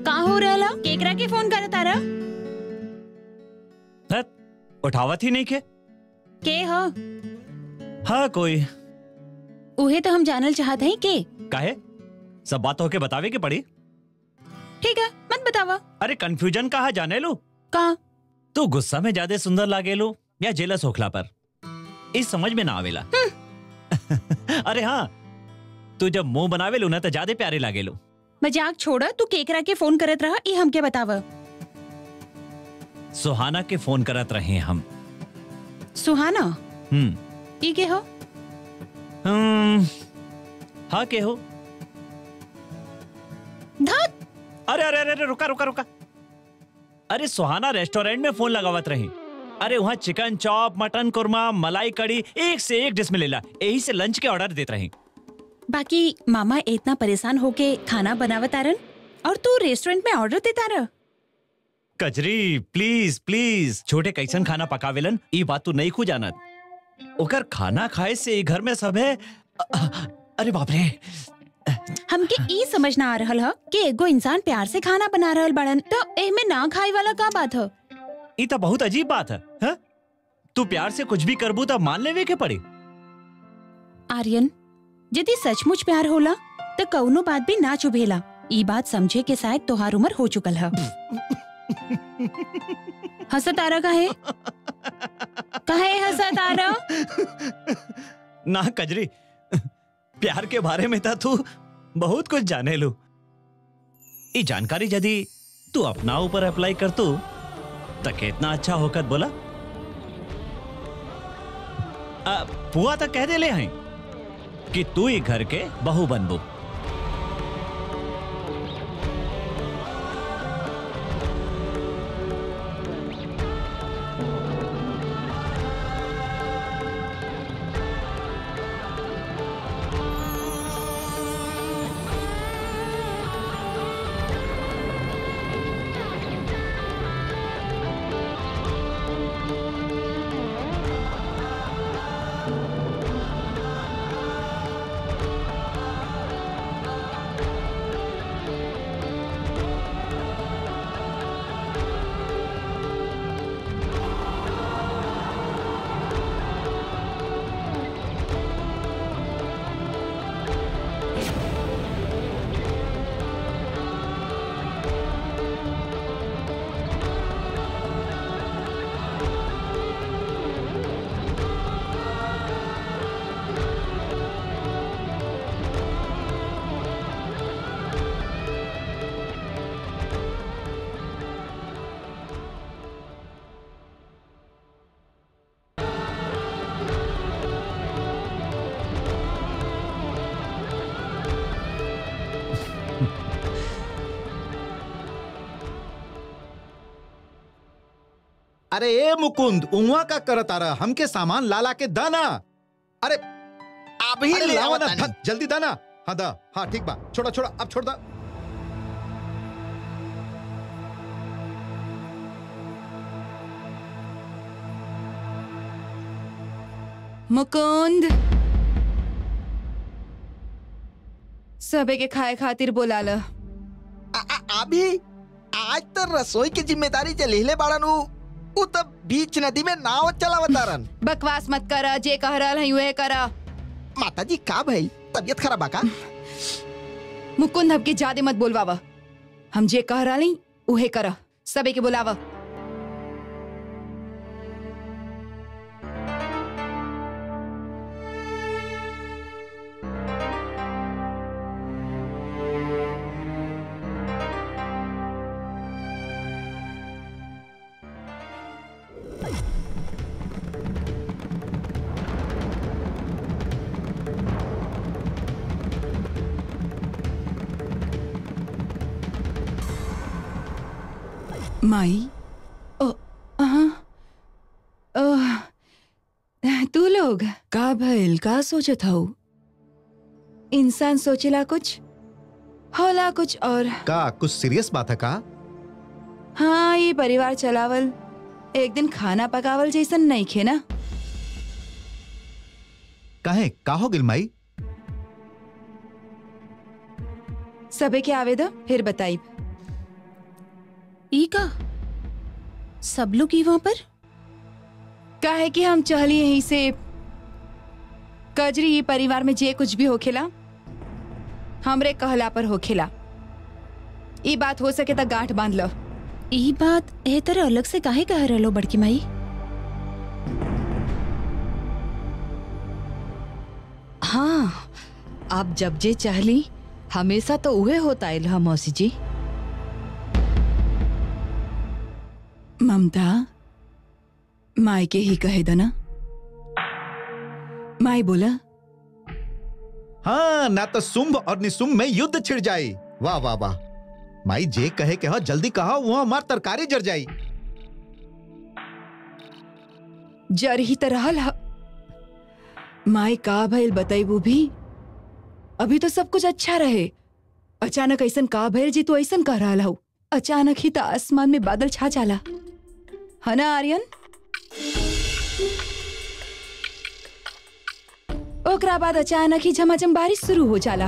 का हो रहला केकरा के फोन करे तारा हत, उठावत ही नहीं के के हो हाँ कोई उहे तो हम जानल चाहत हई के काहे सब बात होके बतावे के पड़ी ठीक है मत बतावा अरे कंफ्यूजन कहा जाने लो का तू गुस्सा में ज्यादा सुंदर लागे लो या जेलस होखला पर इस समझ में ना आवेला अरे हाँ तू जब मुंह बनावे लो ना तो ज्यादा प्यारे लागे लो मजाक छोड़ तू केकरा के फोन करत रहा ई हमके बतावा सुहाना के फोन करत रहे हम सुहाना हम्म ई के हो हम्म, हाँ के हो धत अरे अरे अरे अरे रुका रुका रुका अरे सुहाना रेस्टोरेंट में फोन लगावत रही अरे वहाँ चिकन चॉप मटन कुरमा मलाई कड़ी एक से एक डिश में लेला यही से लंच के ऑर्डर देते रही बाकी मामा इतना परेशान होके खाना बनावत आरन और तू रेस्टोरेंट में ऑर्डर देता रह कजरी प्लीज प्लीज छोटे कैसन खाना पकावेलन ई बात तू नहीं खू जानत ओकर खाना खाए से ई घर में सब है अ- अ- अरे बाप रे हमके ई समझ ना आ रहल ह कि एगो इंसान प्यार से खाना बना रहल बड़न तो एमे ना खाए वाला का बात ह ई तो बहुत अजीब बात है, है? तू प्यार से कुछ भी करबू तो मान लेवे के पड़ी आर्यन यदि सचमुच प्यार होला तो कौनो बात भी ना चुभेला ई बात समझे के शायद तोहार उम्र हो चुकल है हंसत आरा काहे काहे हंसत आरा ना कजरी प्यार के बारे में था तू बहुत कुछ जाने लो ये जानकारी यदि तू अपना ऊपर अप्लाई कर तू तो कितना अच्छा होकर बोला आ, पुआ तो कह दे ले हैं कि तू ही घर के बहू बनबू अरे ए मुकुंद उहाँ का करत आ रहा हमके सामान लाला के दाना अरे अभी अरे ले लावा आवत ना तानी। धत, जल्दी दाना हाँ दा हाँ ठीक बा छोड़ा छोड़ा अब छोड़ दा मुकुंद सबे के खाए खातिर बोलाल आ- आ- अभी आज तो रसोई की जिम्मेदारी जे लेले बाड़न उ उ तब बीच नदी में नाव चलावतारन बकवास मत कर जे कह रहल हई उहे कर माता जी का भइल तबियत खराब बा का मुकुंद हमके ज्यादा मत बोलवावा हम जे कह रहल हई उहे कर सबे के बोलावा माई ओ अहाँ, ओह, तू लोग का भइल का सोचत हऊ इंसान सोचेला कुछ होला कुछ और का कुछ सीरियस बात है का हाँ ये परिवार चलावल एक दिन खाना पकावल जैसन नहीं खे ना काहे का हो गिल माई सबे के आवे दो फिर बताई ई का सब लोग ही वहाँ पर काहे कि हम चाहली यहीं से कजरी ई परिवार में जे कुछ भी होखेला हमरे कहला पर होखेला ई बात हो सके त गांठ बांध लो ई बात ए तरह अलग से काहे कह रहलो बड़की माई हाँ आप जब जे चाहली हमेशा तो उहे होता आइल हा मौसी जी ममता माई के ही कहे दना माई बोला हाँ ना तो शुंभ और निशुंभ में युद्ध छिड़ जाई वाह वाह वाह माई जे कहे के हो जल्दी कहो वो हमार तरकारी जर जाई जर ही त रहल ह माई का भइल बताइबू भी अभी तो सब कुछ अच्छा रहे अचानक ऐसन का भइल जी तू ऐसन कह रहा हूँ अचानक ही त आसमान में बादल छा जाला है ना आर्यन ओकरा बाद अचानक ही झमाझम बारिश शुरू हो जाला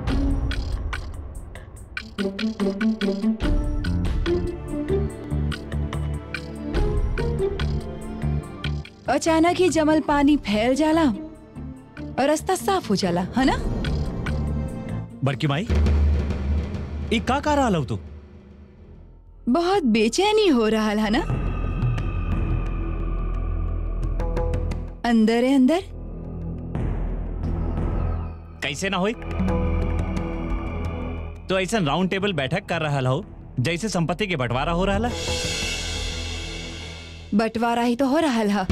अचानक ही जमल पानी फैल जाला और रास्ता साफ हो जाला है ना बड़की माई ई का का रहा तू बहुत बेचैनी हो रहा है ना अंदर है अंदर कैसे ना होई तो ऐसा राउंड टेबल बैठक कर रहा हो जैसे संपत्ति के बंटवारा हो रहा बंटवारा ही तो हो रहा है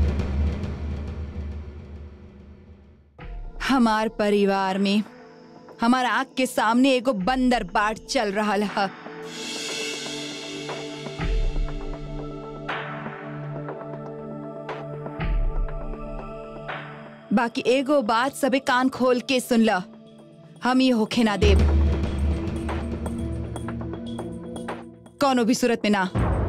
हमार परिवार में हमार आंख के सामने एगो बंदर बाट चल रहा है बाकी एगो बात सबे कान खोल के सुन ल हम ये होखे ना देव कौनो भी सूरत में ना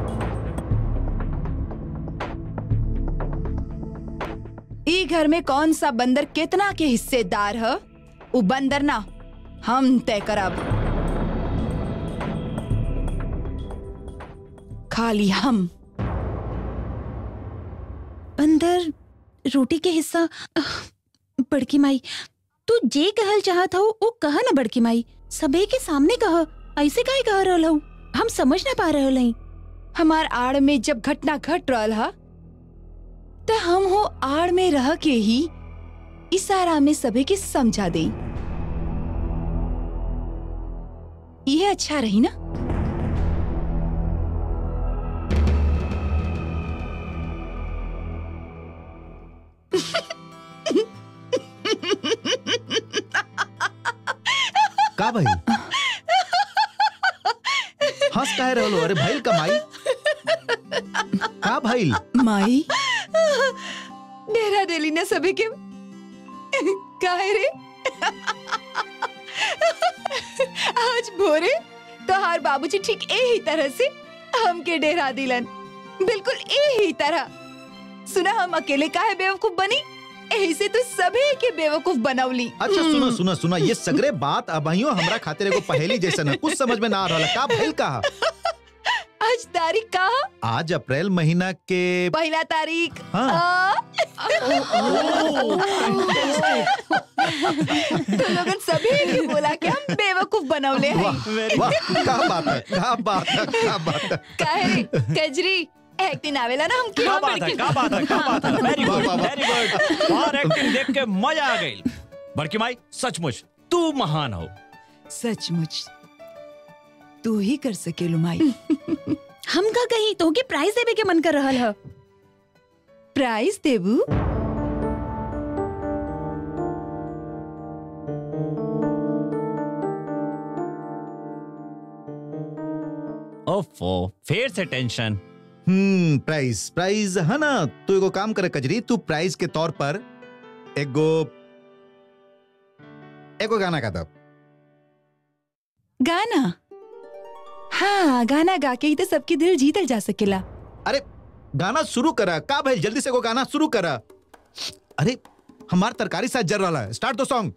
ई घर में कौन सा बंदर कितना के हिस्सेदार है उ बंदर ना हम तय करब खाली हम बंदर रोटी के हिस्सा आह, बड़की माई तू जे कहल चाहत हो वो कहा ना बड़की माई सबे के सामने कह ऐसे काहे कह रहल हूँ हम समझ ना पा रहल हई हमार आड़ में जब घटना घट रहल हा तो हम हो आड़ में रह के ही इशारा में सभी के समझा दे ये अच्छा रही ना का भाई हंस काहे रहलो अरे भाई कमाई का भाई माई डेरा देली ना सभी के काहे रे आज भोरे तोहार बाबूजी ठीक यही तरह से हमके डेरा दिलन बिल्कुल यही तरह सुना हम अकेले काहे बेवकूफ बनी यही से तो सभी के बेवकूफ बनौली अच्छा सुनो सुनो सुनो ये सगरे बात अबहियो हमरा खातिर एगो पहेली जैसन है कुछ समझ में ना आ रहल का भइल कहा आज तारीख का आज अप्रैल महीना के पहला तारीख हाँ। आ? तो लोगन सभी के बोला के हम बेवकूफ बनौले हैं वाह वाह क्या बात है क्या बात है क्या बात है काहे रे कजरी एक दिन आवेला ना हम क्या किया बात है क्या बात है क्या बात है वेरी वाह, गुड वाह, वाह। वेरी गुड और एक्टिंग देख के मजा आ गई बड़की माई सचमुच तू महान हो सचमुच तू ही कर सके लुमाई हम का कहीं तो के प्राइज देवे के मन कर रहल है प्राइज देबू ओफो फिर से टेंशन हम्म प्राइस प्राइस है ना तू एगो काम करे कजरी तू प्राइस के तौर पर एगो एगो गाना गा दब गाना हाँ गाना गा के ही तो सबके दिल जीतल जा सकेला अरे गाना शुरू करा का भाई जल्दी से एगो गाना शुरू करा अरे हमार तरकारी साथ जर रहा है स्टार्ट द सॉन्ग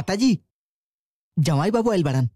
माता जी जवाई बाबू आयल बड़न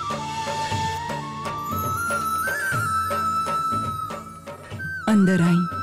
अंदर आई